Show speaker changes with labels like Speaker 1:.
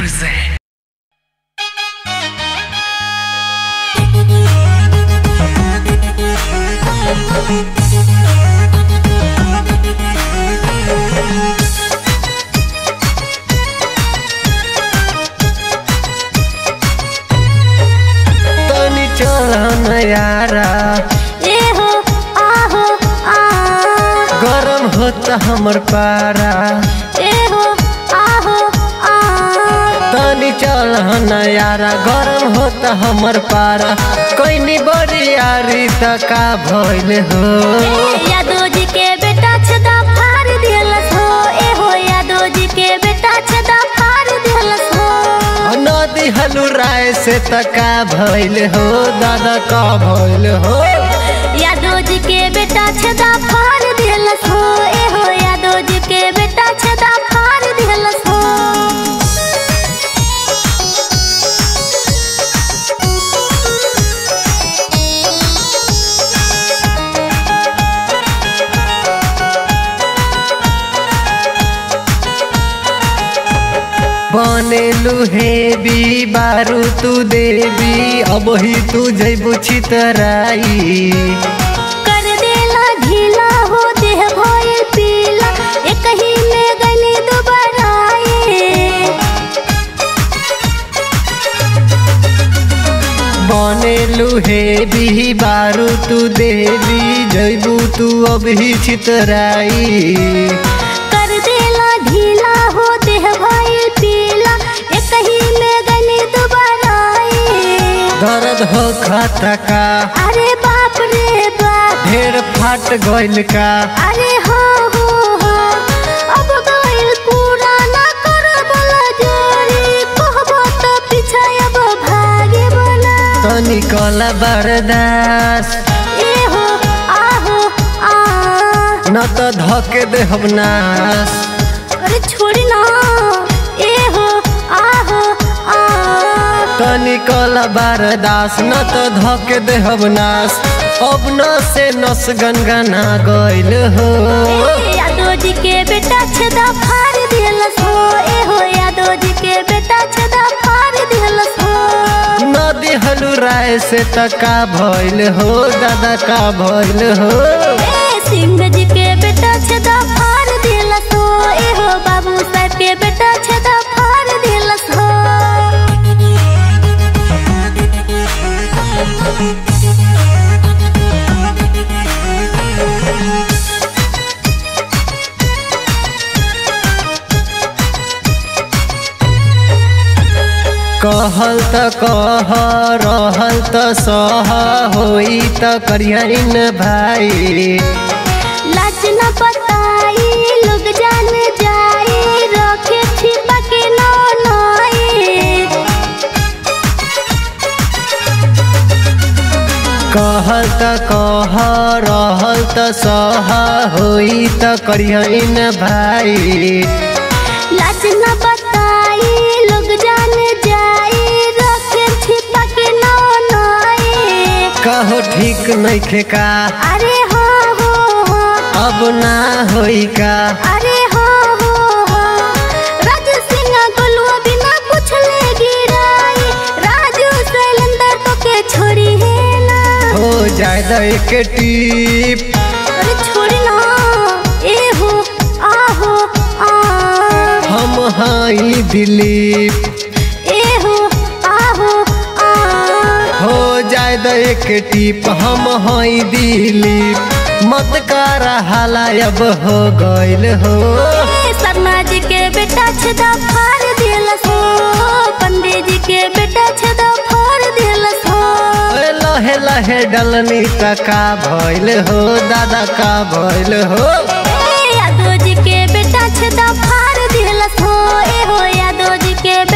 Speaker 1: present.
Speaker 2: तनी चल यारा
Speaker 3: ए हो आहो आ
Speaker 2: गरम होता हमर पारा
Speaker 3: ए हो आहो आ
Speaker 2: तनी चल यारा गरम होता हमर पारा कोई बड़ी यारी त का भइल हो
Speaker 3: यादव जी के बेटा छदा फाड़ दिलस हो ए हो यादव जी के बेटा छदा फाड़ दिलस हो
Speaker 2: नदी हलू राय से त का भइल हो दादा का भइल हो
Speaker 3: यादव जी के बेटा छदा फाड़ दिलस हो ए हो यादव जी के बेटा छदा फाड़ दिलस हो
Speaker 2: बनेलू हेबी बारू तू देवी अब ही तू जैबू छितराई
Speaker 3: कर देला ढीला हो देह भइल पीला एक ही में गली दुबराए
Speaker 2: बनेलू हेबी बारू तू देवी जैबू तू अब ही छितराई
Speaker 3: कर देला ढीला हो देह भइल पीला एक ही में गली दुबराए
Speaker 2: दर्द हो खाता का
Speaker 3: अरे बाप रे बाप
Speaker 2: ढेर फाट गइल का
Speaker 3: अरे हो हो हो अब गइल पूरा ना कर बला जोरी कहबो तो पीछा अब भागे बना
Speaker 2: तनी कला बरदास
Speaker 3: ए हो आहो आ
Speaker 2: न त धके दे हम नास
Speaker 3: अरे छोड़ी ना ए हो आहो आ
Speaker 2: तनी कला बरदास न त धके दे हम नास अब न से नस गनगना गइल हो
Speaker 3: ए यादव जी के बेटा छदा फाड़ दिलस हो ए हो यादव जी के बेटा छदा फाड़ दिलस हो
Speaker 2: नदी हलू राय से त का भइल हो दादा का भइल हो
Speaker 3: ए सिंह जी के बेटा छदा फाड़ दिलस हो ए हो बाबू साहब के बेटा छदा फाड़ दिलस हो
Speaker 2: कहल त कह रहल त सह होई त करियन भाई
Speaker 3: लाज न बताई लोग जान जाए रखे छिपा के नौ नए
Speaker 2: कहल त कह रहल त सह होई त करियन भाई
Speaker 3: लाज न बताई लोग जान जाए रखे छिपा के नौ नए
Speaker 2: कहो ठीक नइखे का
Speaker 3: अरे हो हो हो
Speaker 2: अब ना होई का
Speaker 3: अरे हो हो हो राज सिंह गोलुआ बिना पूछले गिराई राजू शैलेंद्र तो के छोड़ी है ना
Speaker 2: हो जाए द एक टीप
Speaker 3: अरे छोड़ी ना ए हो आहो आ
Speaker 2: हम हाई दिलीप
Speaker 3: ए हो आहो आ
Speaker 2: हो जाए द एक टीप हम हाई दिलीप मत कर हाला अब हो गइल हो
Speaker 3: ए शर्मा जी के बेटा छदा फाड़ दिलस हो पंडित जी के बेटा छदा फाड़ दिलस हो
Speaker 2: ए लहे लहे डलनी त का भइल हो दादा का भइल हो
Speaker 3: ए यादव जी के बेटा छदा फाड़ दिलस हो ए हो यादव जी के